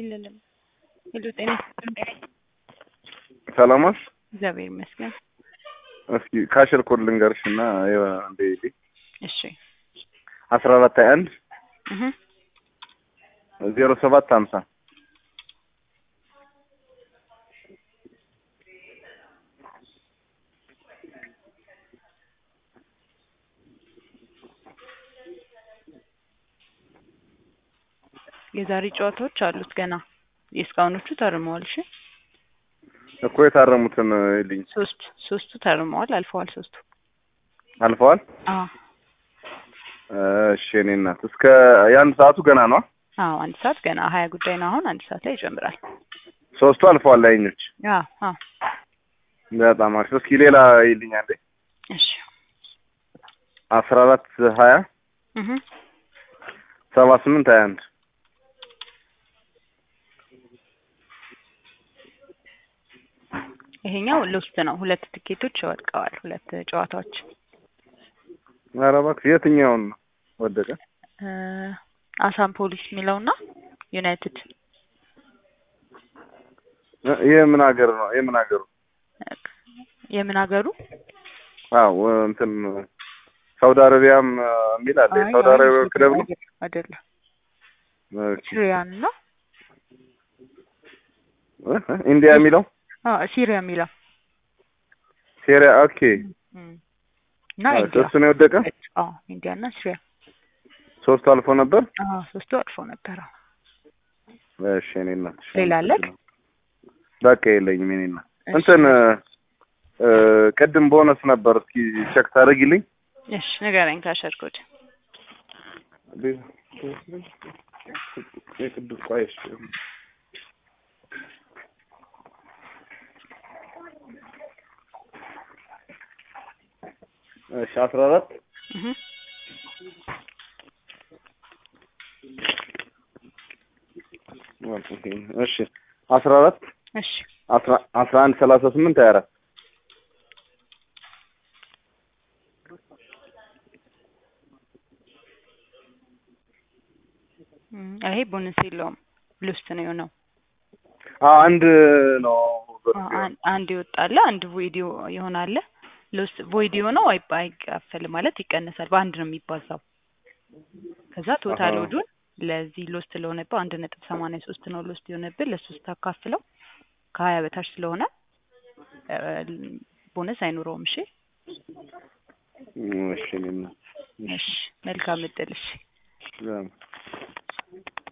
የለንም። ሄሎ ጤና ይስጥልኝ። ሰላም ዋልሽ? እግዚአብሔር ይመስገን። እስኪ ካሽር ኮድ ልንገርሽ እና እንደ እሺ አስራ አራት ሀያ አንድ እህ ዜሮ ሰባት ሀምሳ የዛሬ ጨዋታዎች አሉት ገና የእስካሁኖቹ ተርመዋል። እሺ እኮ የታረሙትን ልኝ ሶስት ሶስቱ ተርመዋል፣ አልፈዋል። ሶስቱ አልፈዋል። አዎ እሺ እኔ እናት እስከ የአንድ ሰዓቱ ገና ነው። አዎ አንድ ሰዓት ገና ሀያ ጉዳይ ነው። አሁን አንድ ሰዓት ላይ ይጀምራል። ሶስቱ አልፈዋል። ላይኞች አዎ አዎ በጣም አሪፍ። እስኪ ሌላ ይልኝ አንዴ እሺ አስራ አራት ሀያ እህ ሰባ ስምንት ሀያ አንድ ይሄኛው ሎስት ነው። ሁለት ትኬቶች ወድቀዋል። ሁለት ጨዋታዎች ኧረ እባክሽ የትኛውን ነው ወደቀ? እ አሳም ፖሊስ የሚለውና ዩናይትድ የምን ሀገር ነው? የምን ሀገሩ? የምን ሀገሩ? አዎ እንትን ሳውዲ አረቢያም የሚል አለ። የሳውዲ አረቢያ ክለብ ነው አይደለም። ኦኬ። ሲሪያን ነው እ ኢንዲያ የሚለው አዎ ሲሪያ የሚለው ሴሪያ ኦኬ። እም። እና ኢንዲያ እሱ ነው የወደቀ። አዎ ኢንዲያ እና ሲሪያ ሶስቱ አልፎ ነበር። አዎ ሶስቱ አልፎ ነበር። አዎ እሺ እኔ እናት ሌላ አለክ? በቃ የለኝም። እኔ እናት እንትን እ ቅድም ቦነስ ነበር። እስኪ ቼክ ታደርጊልኝ። እሺ ንገረኝ ካሸርኩት የቅዱስ ቆይሽ እሺ አስራ አራት እህ እሺ አስራ አራት እሺ አስራ አስራ አንድ ሰላሳ ስምንት ሀያ አራት እም፣ ይሄ ቦነስ የለውም ሎስት ነው የሆነው። አንድ ነው አን- አንድ ይወጣል፣ አንድ ቮይድ ይሆናል። ሎስት ቮይድ የሆነው አይ- አይካፈልም ማለት ይቀነሳል። በአንድ ነው የሚባዛው። ከዛ ቶታል አሃ። ወዱን ለዚህ ሎስት ለሆነብህ አንድ ነጥብ ሰማንያ ሶስት ነው ሎስት የሆነብህ ለሱ ስታካፍለው ከሀያ በታች ስለሆነ እ፣ ቦነስ አይኖረውም። እሺ እሺ እኔ እናት እሺ፣ መልካም እድል። እሺ እሺ